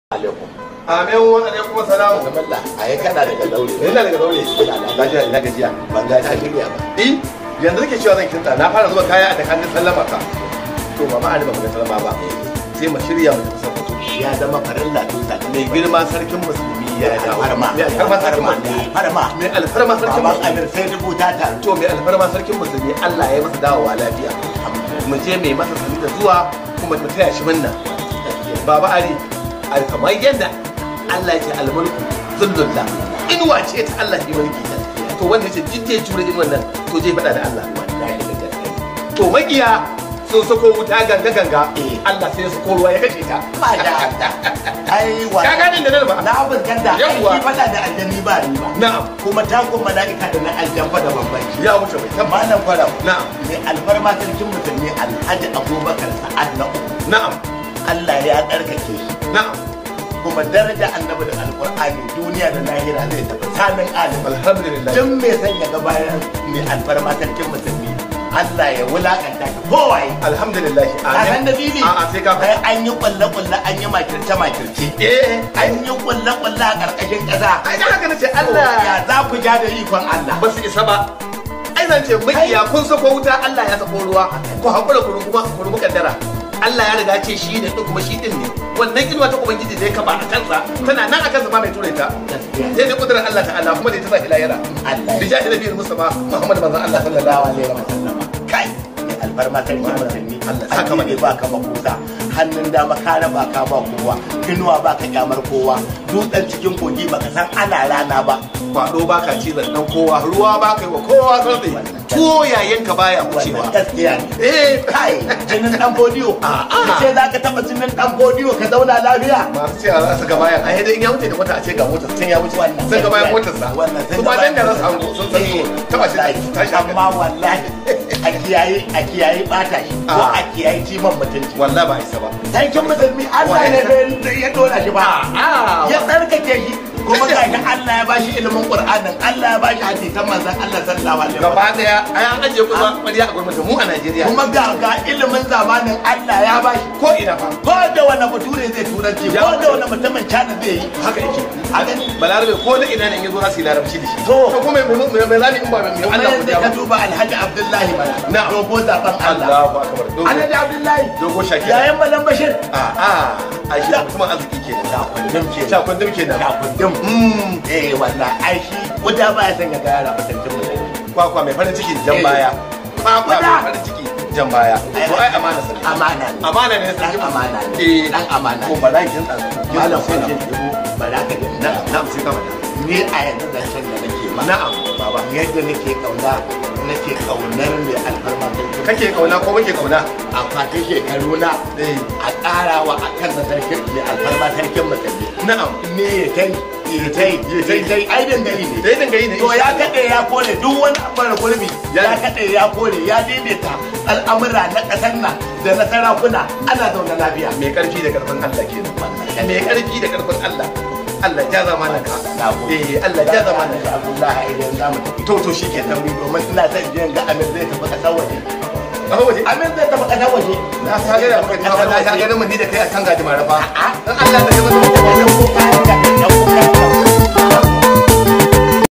alaikum amin wa alaikum salamu zamalla a yi kana daga daure ina daga daure lafiya ina gajiya ban ga ta shirya ba eh yanzu nake cewa zan kinta na fara zuba kaya a takannin sallama ka to ba ma ba ga sallama ba sai mu shirya mu tafi sakkwato ya zama farilla tun da mai girma sarkin musulmi ya dawo farma mai alfarma sarkin farma musulmi farma mai alfarma sarkin baban musulmi amir sai rubuta ta to mai alfarma sarkin musulmi Allah ya masa dawowa lafiya mu je mai masa sani da zuwa kuma mu taya shi munna baba ari al- kamar yadda Allah ya ce almulku zullullah inuwa ce ta Allah ke mulki to wanda yace jidde jure din wannan to je faɗa da Allah wallahi da gaske to magiya sun sako wuta ganga ganga Eh. Allah sai ya sako ruwa ya kashe ta ba da ai wa ka gane da nan ba na fuskanta Yawwa. ai fada da aljani ba ni ba na'am kuma takun mala'ika da na aljan fa da bambanci ya wuce mai tabba malam farau na'am mai alfarma sarkin musulmi alhaji abubakar sa'ad na uku na'am Allah ya tsarkake shi na'am kuma daraja annabi da alkur'ani duniya da lahira zai tafi sanin alim alhamdulillah duk mai son ya ga bayan mai alfarma sarkin musulmi Allah ya wulakanta ka kowaye alhamdulillah ka san dalili a'a sai ka ai an yi kwalle kwalle an yi makirce makirce eh an yi kwalle kwalle a karkashin kasa ai da haka nace ya Allah za ku ja da ikon Allah ba su isa ba ai zan ce makiya kun sako wuta Allah ya sako ruwa ku hakura ku kuma ku rubu kaddara Allah ya riga ce shi ne kuma shi din ne wannan inuwa ta ubangiji zai kaba a kansa tana nan a kansa ba mai ture ta gaskiya sai da kudurar Allah ta'ala kuma da ita sa ilayara Allah bi jahi nabiyil mustafa Muhammad manzon Allah sallallahu alaihi wa sallam kai mai alfarma sarkin musulmi Allah Allah saka ne ba ka makusa hannun dama ka raba ka ba kowa inuwa ba ka kyamar kowa dutsen cikin kogi ba ka san ana rana ba kwado baka cizon dan kowa ruwa baka yi wa kowa tsotsi tuwo yayin ka baya wucewa wannan gaskiya ne eh kai jinin dan bodiyo ka ce za ka taba jinin dan bodiyo ka zauna lafiya masu cewa za su ga bayan ai dai in ya wuce da wata a ce ga motar sun ya wuce Wannan sun ga bayan motar sa wannan sun su ba ga dan da bayan za su hango sun san so taba shi Wallahi, tashi amma wallahi a kiyaye a kiyaye bata shi ko Ah. a kiyaye ciman mutunci wallahi ba isa ba sarkin musulmi Allah ne bai ya dora shi ba ya tsarkake shi kuma ga shi Allah ya bashi ilimin Qur'anin Allah ya bashi hadisan manzon Allah sallallahu alaihi wasallam gaba daya ai an ajiye kuma ƙwarya a gwamnati mu a Najeriya kuma ga ga ilimin zamanin Allah ya bashi ko ina fa ko da wani bature zai turanci Ya ko da wani mutumin China zai yi haka yake a gani balarabe ko da ina ne in yazo za su yi larabci da shi To. to kuma mai mai mai zani in ba mai kuma Allah ku yanzu ja ka ba duba Alhaji Abdullahi mana Na'am. dogo zaben Allah Allahu akbar dogo Alhaji Abdullahi dogo shakira yayan Malam Bashir a a ai shi mutumin arziki kenan da kundin ke sha kundum kenan da kundin mm eh wallahi ai shi wuta ba ya san ya ga yara mutuncin mutane kwakwa mai farin ciki jan Eh. baya kwakwa Guda. mai farin ciki jan baya to ai amana sa amana ne amana ne dan sarki amana ne eh dan amana ko ne ba za ki tsaka malam sai ke dubo ba za ka ji na na na sai ka bada ni a yanzu zancen da nake ma na'am baba yadda nake kauna nake kaunar mai alfarma sarki kake kauna ko muke kauna a fatin shekaru na eh a ƙarawa a kan da sarkin mai alfarma sarkin musulmi na'am ne ya tai ya tai ya tai tai ai dangane ne dai dinga yi ne to ya kaɗe ya kore duk wani abar gurbi Ya- ya kaɗe ya kore ya daidaita al'amura na ƙasar nan da na sarakuna ana zaune lafiya mai karfi da karfin Allah kenan mai karfi da karfin Allah Allah ja zamanin ka Na gode. eh Allah ja zamanin ka Abdullahi idan za mu tafi to to shikenan tauri domin ina son jiyan ga Amir zai tafi ƙasar waje. a waje Amir zai tafi ƙasar waje. na ta ga da muka ta ga na ga mun ni da kai akan gaji marafa A'a. dan Allah da kai mun Ɗan kuka, ɗan kuka.